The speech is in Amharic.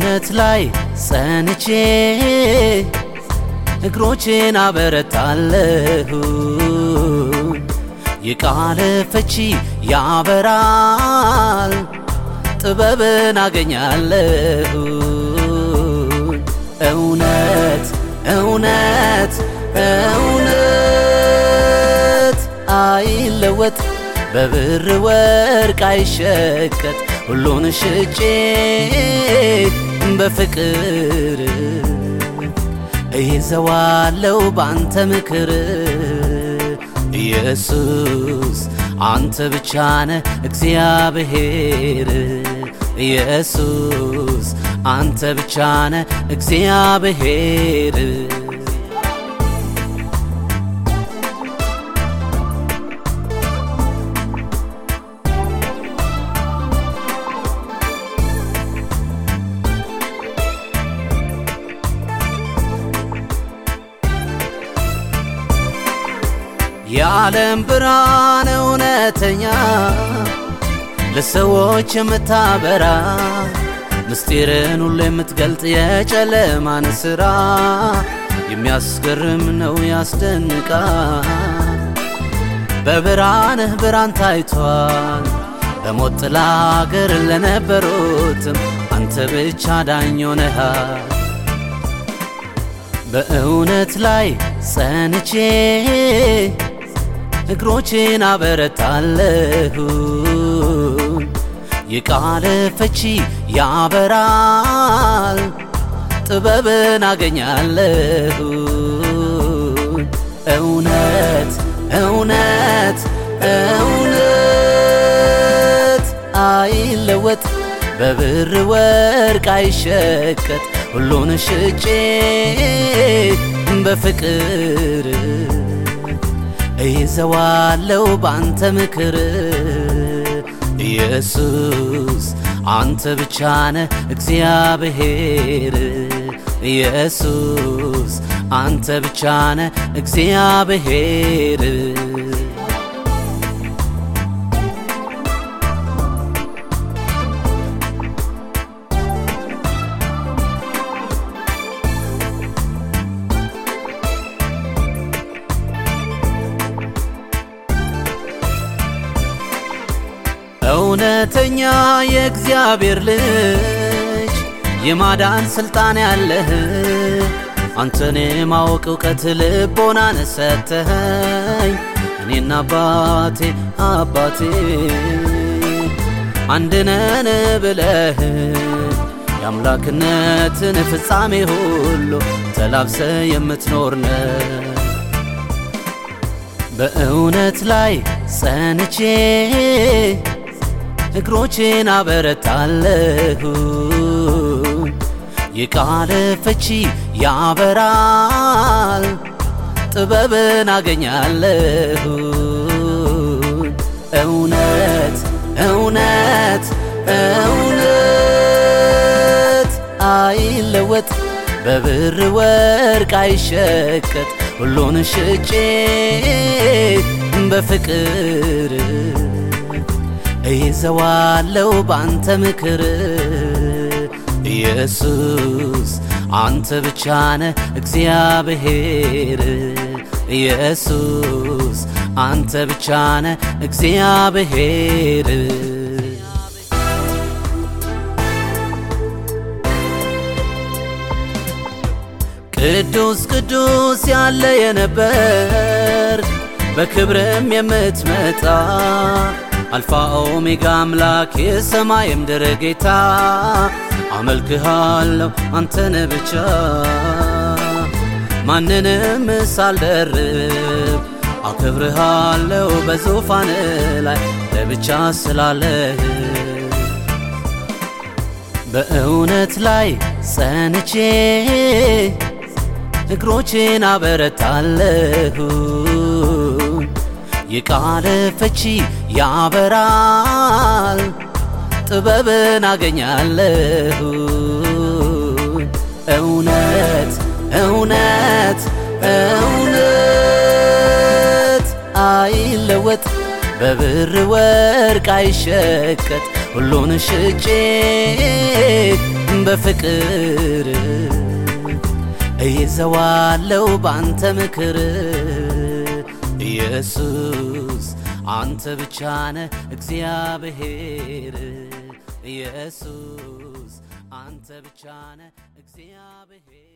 በእውነት ላይ ጸንቼ እግሮቼን አበረታለሁ። የቃል ፍቺ ያበራል፣ ጥበብን አገኛለሁ። እውነት እውነት እውነት አይለወጥ በብር ወርቅ አይሸቀጥ ሁሉን ሽጬ በፍቅር እይዘዋለው ባንተ ምክር ኢየሱስ አንተ ብቻ ነህ እግዚአብሔር ኢየሱስ አንተ ብቻ ነህ እግዚአብሔር የዓለም ብርሃን እውነተኛ ለሰዎች የምታበራ ምስጢርን ሁሉ የምትገልጥ የጨለማን ሥራ የሚያስገርም ነው ያስደንቃል። በብርሃንህ ብርሃን ታይቷል። በሞት ጥላ አገር ለነበሩትም አንተ ብቻ ዳኝ ሆነሃል። በእውነት ላይ ጸንቼ እግሮቼን አበረታለሁ። የቃል ፍቺ ያበራል፣ ጥበብን አገኛለሁ። እውነት እውነት እውነት አይለወጥ በብር ወርቅ አይሸቀጥ ሁሉን ሽጬ በፍቅር እይዘዋለው ባንተ ምክር ኢየሱስ አንተ ብቻ ነህ እግዚአብሔር ኢየሱስ አንተ ብቻ ነህ እግዚአብሔር እውነተኛ የእግዚአብሔር ልጅ የማዳን ሥልጣን ያለህ አንተን የማወቅ እውቀት ልቦናን ሰተኸኝ እኔና አባቴ አባቴ አንድነን ብለህ የአምላክነትን ፍጻሜ ሁሉ ተላብሰ የምትኖርነ በእውነት ላይ ጸንቼ እግሮቼን አበረታለሁ። የቃል ፍቺ ያበራል፣ ጥበብን አገኛለሁ። እውነት እውነት እውነት አይለወጥ በብር ወርቅ አይሸቀጥ ሁሉን ሽጬ በፍቅር እይዘዋለው ባንተ ምክር ኢየሱስ አንተ ብቻ ነህ እግዚአብሔር ኢየሱስ አንተ ብቻ ነህ እግዚአብሔር ቅዱስ ቅዱስ ያለ የነበር በክብርም የምትመጣ አልፋ ኦሜጋ አምላክ የሰማይ ምድር ጌታ አመልክሃለሁ አንተን ብቻ ማንንም ሳልደርብ አክብርሃለሁ በዙፋን ላይ ለብቻ ስላለህ በእውነት ላይ ጸንቼ እግሮቼን አበረታለሁ። የቃል ፍቺ ያበራል፣ ጥበብን አገኛለሁ። እውነት እውነት እውነት አይለወጥ በብር ወርቅ አይሸቀጥ ሁሉን ሽጬ በፍቅር እይዘዋለው ባንተ ምክር ኢየሱስ አንተ ብቻ ነህ እግዚአብሔር ኢየሱስ አንተ ብቻ ነህ እግዚአብሔር